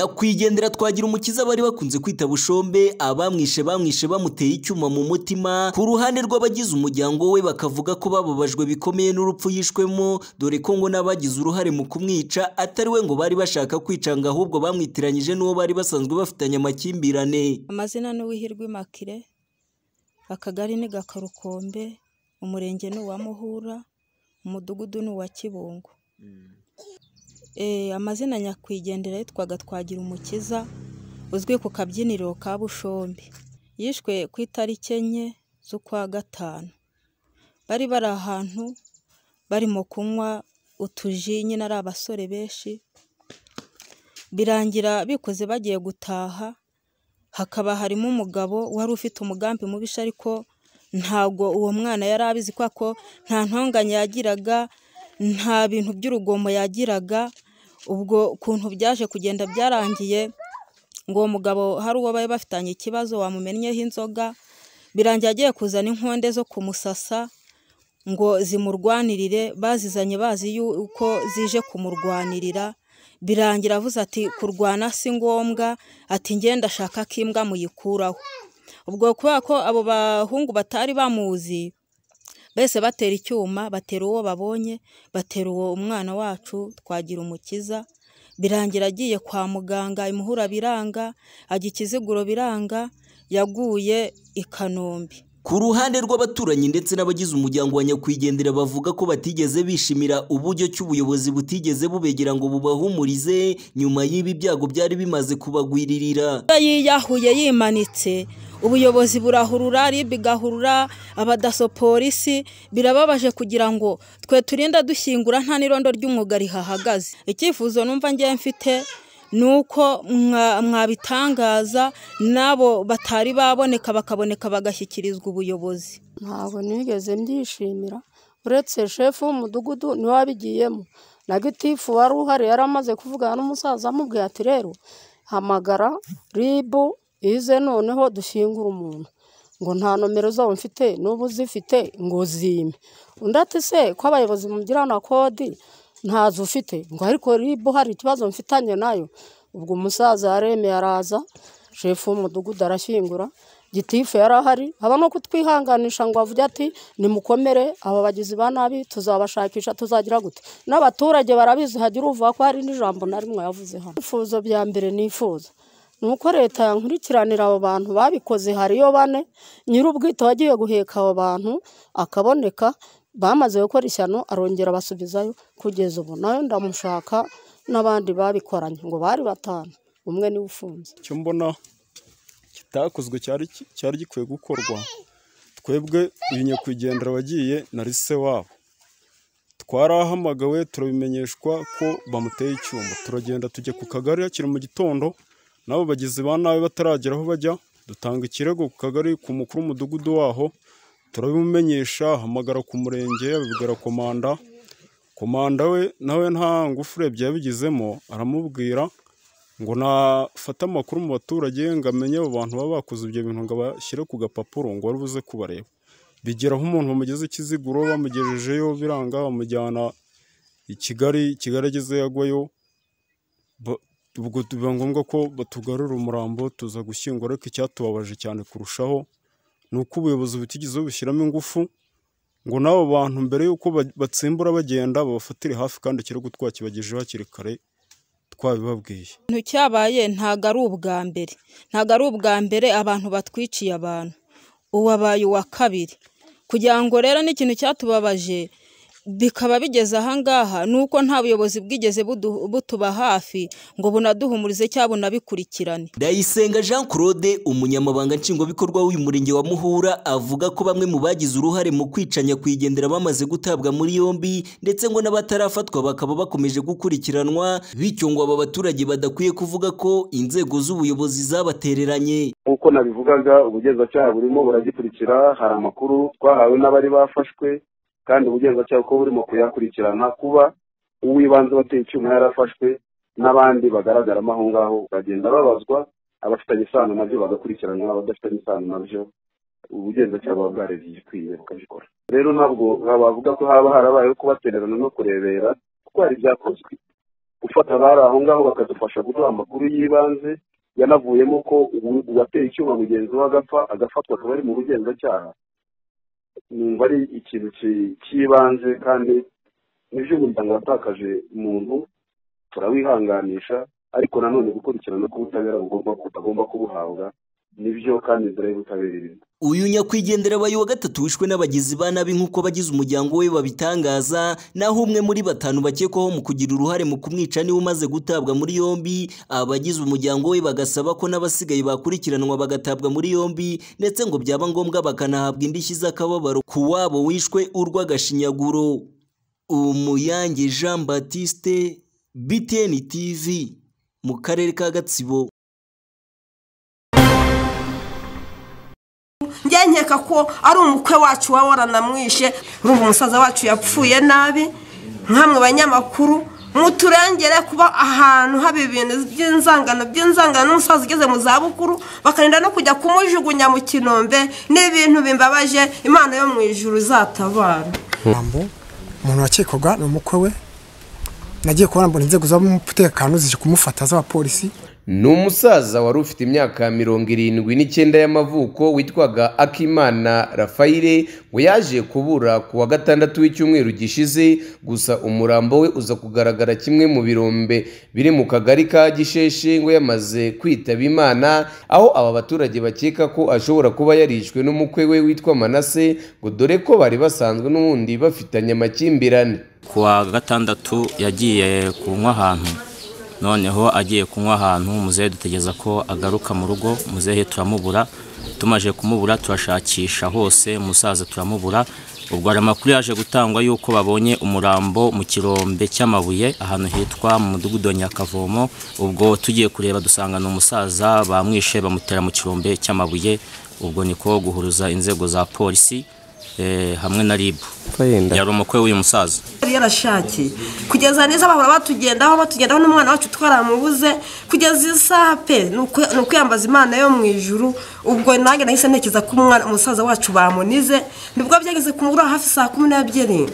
nyakwigendera twagira umukiza bari bakunze kwita bushombe abamwishe bamwishe bamuteye icyuma mu mutima ku ruhande rw'abagize umuryango we bakavuga ko bababajwe bikomeye n'urupfu yishwemo dore ko ngo n'abagize uruhare mu kumwica atari we ngo bari bashaka kwicanga ahubwo bamwitiranyije n'uwo bari basanzwe bafitanye amakimbirane amazina ni uwihirwe makire akagari ni gakarukombe umurenge ni uwa muhura umudugudu ni uwa kibungo Eh, amazina nyakwigendera yitwaga twagira umukiza uzwi ku kabyiniro ka bushombi yishwe ku itariki enye z'ukwa gatanu bari bari ahantu barimo kunywa utuji nyine ari abasore benshi birangira bikoze bagiye gutaha hakaba harimo umugabo wari ufite umugambi mubisha ariko ntabwo uwo mwana yari abizi kubera ko nta ntonganya yagiraga nta bintu by'urugomo yagiraga ubwo kuntu byaje kugenda byarangiye ngo uwo mugabo hari uwo bari bafitanye ikibazo wamumennyeho inzoga birangiye agiye kuzana inkonde zo kumusasa ngo zimurwanirire bazizanye bazi yuko zije kumurwanirira birangira avuze ati kurwana si ngombwa ati ngenda ashaka ko imbwa muyikuraho ubwo kubera ko abo bahungu batari bamuzi mbese batera icyuma batera uwo babonye batera uwo umwana wacu twagira umukiza birangira agiye kwa muganga imuhura biranga ajya ikiziguro biranga yaguye i kanombe ku ruhande rw'abaturanyi ndetse n'abagize umuryango wa nyakwigendera bavuga ko batigeze bishimira uburyo cy'ubuyobozi butigeze bubegera ngo bubahumurize nyuma y'ibi byago byari bimaze kubagwiririra Iyo yiyahuye yimanitse ubuyobozi burahurura rib igahurura abadaso polisi birababaje kugira ngo twe turinda dushyingura nta n'irondo ry'umwuga rihahagaze icyifuzo numva ngiye mfite ni uko mwa- mwabitangaza n'abo batari baboneka bakaboneka bagashyikirizwa ubuyobozi ntabwo nigeze mbyishimira uretse shefu w'umudugudu niwe wabigiyemo na gitifu wari uhari yari amaze kuvugana n'umusaza amubwiye ati rero hamagara ribu ize noneho dushyingure umuntu ngo nta nomero zabo mfite n'ubu zifite ngo zime undi ati se ko abayobozi mugirana kodi ntazo ufite ngo ariko ribu hari ikibazo mfitanye nayo ubwo umusaza yaremeye araza shefu w'umudugudu arashyingura gitifu yari ahari haba no kutwihanganisha ngo avuge ati nimukomere aba bagizi ba nabi tuzabashakisha tuzagira gute n'abaturage barabizi hagira uvuga ko hari n'ijambo na rimwe yavuze hano ibyifuzo bya mbere nifuza ni uko leta yankurikiranira abo bantu babikoze hariyo bane nyir'ubwite wagiye guheka abo bantu akaboneka bamaze gukora ishyano arongera abasubizayo kugeza ubu nawe ndamushaka n'abandi babikoranye ngo bari batanu umwe niwe ufunze icyo mbona kitakozwe cyari ki- cyari gikwiye gukorwa twebwe uyu nyakwigendera wagiye na se wabo twarahamagawe turabimenyeshwa ko bamuteye icyuma turagenda tujya ku kagari hakiri mu gitondo n'abo bagizi ba nabi bataragera aho bajya dutanga ikirego ku kagari ku mukuru w'umudugudu waho turabimumenyesha hamagara ku murenge abibwira komanda komanda we nawe nta ngufu urebye yabigizemo aramubwira ngo nafate amakuru mu baturage ngo amenye abo bantu baba bakoze ibyo bintu ngo abashyire ku gapapuro ngo wari buze kubareba bigeraho umuntu bamugeze ikiziguro bamugejejeyo biranga bamujyana i Kigali Kigali ageze yagwayo ba- ubwo biba ngombwa ko batugarura umurambo tuza gushyingura ariko icyatubabaje cyane kurushaho ni uko ubuyobozi butigeze bushyiramo ingufu ngo n'abo bantu mbere y'uko ba- batsimbura bagenda babafatire hafi kandi ikirego twakibagejeho hakiri kare twabibabwiye ikintu cyabaye ntabwo ari ubwa mbere ntabwo ari ubwa mbere abantu batwiciye abantu uwabaye uwa kabiri kugira ngo rero n'ikintu cyatubabaje bikaba bigeze ahangaha ni uko nta buyobozi bwigeze budu- butuba hafi ngo bunaduhumurize cyangwa bunabikurikirane Ndayisenga Jean Claude umunyamabanga nshingwabikorwa w'uyu murenge wa Muhura avuga ko bamwe mu bagize uruhare mu kwicanya kwigendera bamaze gutabwa muri yombi ndetse ngo n'abatarafatwa bakaba bakomeje gukurikiranwa bityo ngo aba baturage badakwiye kuvuga ko inzego z'ubuyobozi zabatereranye nk'uko nabivugaga ubugenzacyaha burimo buragikurikira hari amakuru twahawe n'abari bafashwe kandi ubugenzacyaha uko burimo kuyakurikirana kuba uw'ibanze wateye icyuma yarafashwe n'abandi bagaragaramo aho ngaho bagenda babazwa abafitanye isano nabyo bagakurikiranwa abadafitanye isano nabyo ubugenzacyaha buba bwarebye igikwiye bukabikora rero ntabwo bavuga ko haba harabayeho kubatererana no kurebera kuko hari ibyakozwe gufata abari aho ngaho bakadufasha guduha amakuru y'ibanze yanavuyemo ko ubu- uwateye icyuma mugenzi we agapfa agafatwa akaba ari mu bugenzacyaha numva ari ikintu ki- cy'ibanze kandi nibyo umuryango watakaje umuntu turawihanganisha ariko nanone gukurikirana ko ubutabera bugomba agomba kubuhabwa nibyo kandi inzira y'ubutabera irimo uyu nyakwigendera abaye uwa gatatu wishwe n'abagizi ba nabi nk'uko abagize umuryango we babitangaza naho umwe muri batanu bakekwaho mu kugira uruhare mu kumwica niwe umaze gutabwa muri yombi abagize umuryango we bagasaba ko n'abasigaye bakurikiranwa bagatabwa muri yombi ndetse ngo byaba ngombwa bakanahabwa indishyi z'akababaro ku wabo wishwe urw'agashinyaguro umuyange jean batiste btn tv mu karere ka gatsibo njye nkeka ko ari umukwe wacu waba waranamwishe urumva umusaza wacu yapfuye nabi nkamwe banyamakuru muturengere kuba ahantu haba ibintu by'inzangano by'inzangano n'umusaza ugeze mu zabukuru bakarinda no kujya kumujugunya mu kinombe n'ibintu bimbabaje imana yo mu ijuru izatabara jambo umuntu wakekwaga ni umukwe we nagiye kubona mbona inzego z'umutekano zije kumufata z'abapolisi ni umusaza wari ufite imyaka mirongo irindwi n'icyenda y'amavuko witwaga akimana rafayire ngo yaje kubura ku wa gatandatu w'icyumweru gishize gusa umurambo we uza kugaragara kimwe mu birombe biri mu kagari ka gisheshe ngo yamaze kwitaba imana aho aba baturage bakeka ko ashobora kuba yarishwe n'umukwe we witwa manase ngo dore ko bari basanzwe n'ubundi bafitanye amakimbirane ku wa gatandatu yagiye kunywa ahantu noneho agiye kunywa ahantu muzehe dutegereza ko agaruka mu rugo muzehe turamubura tumaze kumubura turashakisha hose umusaza turamubura ubwo hari amakuru yaje gutangwa y'uko babonye umurambo mu kirombe cy'amabuye ahantu hitwa mu mudugudu wa nyakavomo ubwo tugiye kureba dusanga ni umusaza bamwishe bamutera mu kirombe cy'amabuye ubwo niko guhuruza inzego za polisi eh, hamwe na rib yari umukwe w'uyu musaza yari yarashakiye kugeza neza bahora batugendaho batugendaho n'umwana wacu twaramubuze kugeza isaha pe ni uku- ni ukwiyambaza imana yo mu ijuru ubwo nanjye nahise ntekereza ko umwana umusaza wacu bamunize nibwo byageze ku mugoroba hafi saa kumi n'ebyiri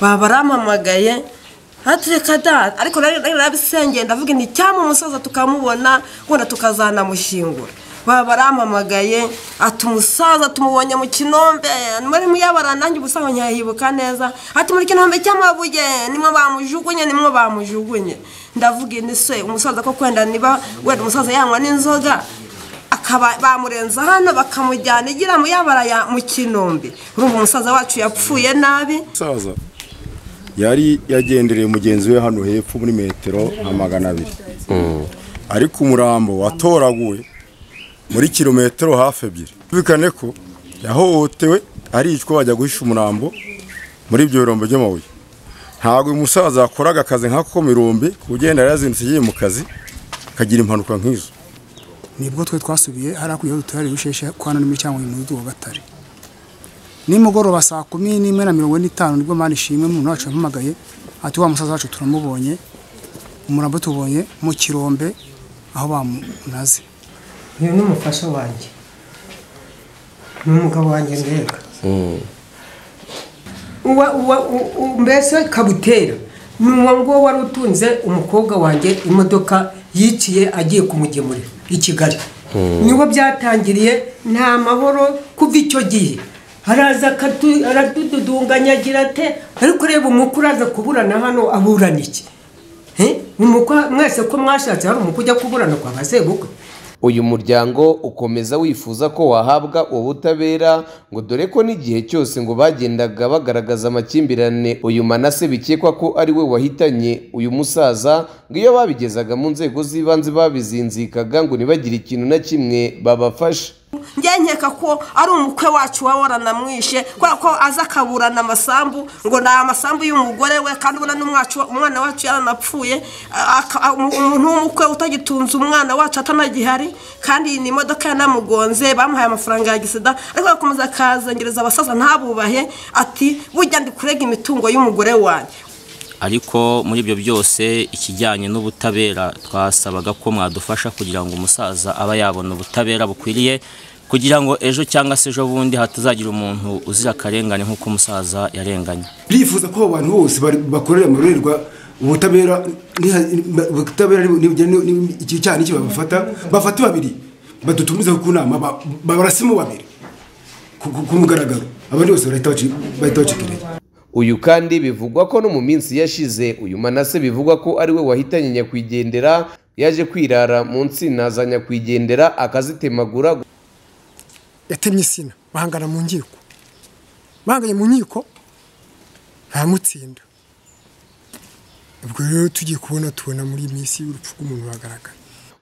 baba baramamagaye atureka da ariko nari nari narabisengeye ndavuga nti cyangwa umusaza tukamubona wenda tukazanamushingura baba baramamagaye ati umusaza tumubonye mu kinombe muri muyabara nanjye ubusaho ntiyahibuka neza ati muri kinombe cy'amabuye nimwe bamujugunye nimwe bamujugunye ndavuga ini se umusaza ko kwenda niba wenda umusaza yanywa n'inzoga akaba bamurenza hano bakamujyana igira muyabara ya mu kinombe urumva umusaza wacu yapfuye nabi umusaza yari yagendereye mugenzi we hano hepfo muri metero nka magana abiri ariko umurambo watoraguwe muri kilometero hafi ebyiri bikane ko yahohotewe aricwa bajya guhisha umurambo muri ibyo birombe by'amabuye ntabwo uyu musaza yakoraga akazi nk'ako mu irombe ku ugenda yazindutse agiye mu kazi akagira impanuka nk'izo nibwo twe twasubiye hariya ku gihugu turari bisheshe kwa none muri cyangwa mu mudugudu wa gatare nimugoroba saa kumi n'imwe na mirongo ine n'itanu nibwo mani ishimwe umuntu wacu yampamagaye ati wa musaza wacu turamubonye umurambo tubonye mu kirombe aho bamunaze uyu ni umufasha wanjye ni umugabo wanjye ndeka uwa uwa u- u- mbese kabutera ni uwo nguwo wari utunze umukobwa wanjye imodoka yiciye agiye kumugemurira i kigali niho byatangiriye nta mahoro kuva icyo gihe araza akatu- aradududunganya agira ate ariko reba umukwe uraza kuburana hano aburana iki Eh? umukwe mwese ko mwashatse hari umukwe ujya kuburana kwa basebukwe uyu muryango ukomeza wifuza ko wahabwa ubutabera ngo dore ko n'igihe cyose ngo bagendaga bagaragaza amakimbirane uyu manase bikekwa ko ari we wahitanye uyu musaza ngo iyo babigezaga mu nzego z'ibanze babizinzikaga ngo ntibagire ikintu na kimwe babafasha njye nkeka ko ari umukwe wacu waba waranamwishe kubera ko aza akaburana amasambu ngo ni amasambu y'umugore we kandi ubona n'umwacu umwana wacu yaranapfuye aka- a- umu- umuntu w'umukwe utagitunze umwana wacu atanagihari kandi ni imodoka yanamugonze bamuhaye amafaranga ya gisida ariko agakomeza akazengereza abasaza ntabubahe ati burya ndi kurega imitungo y'umugore wanjye ariko muri ibyo byose ikijyanye n'ubutabera twasabaga ko mwadufasha kugira ngo umusaza aba yabona ubutabera bukwiriye kugira ngo ejo cyangwa se ejo bundi hatazagira umuntu uzira akarengane nk'uko umusaza yarenganye birifuza ko abo bantu bose bari- bakorera mu rurerwa ubutabera niha- ubutabera nibugera ni- iki cyaha n'iki babufata bafate babiri badutumizeho ku nama ba- barasimo babiri ku- ku ku mugaragaro abandi bose barahita baci- bahita bacikiriye uyu kandi bivugwa ko no mu minsi yashize uyu manase bivugwa ko ari we wahitanye nyakwigendera yaje kwirara mu nsina za nyakwigendera akazitemagura yatemye insina bahangana mu nkiko bahanganye mu nkiko ntamutsinda ubwo rero tugiye kubona tubona muri iyi minsi urupfu rw'umuntu bagaragara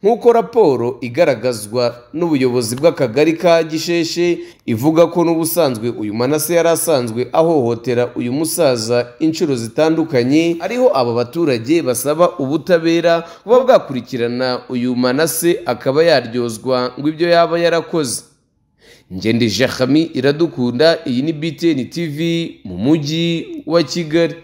nk'uko raporo igaragazwa n'ubuyobozi bw'akagari ka gisheshe ivuga ko n'ubusanzwe uyu manase yari asanzwe ahohotera uyu musaza inshuro zitandukanye ariho aba baturage basaba ubutabera kuba bwakurikirana uyu manase akaba yaryozwa ngo ibyo yaba yarakoze ngende jacami iradukunda iyi ni btn tv mu mujyi wa kigali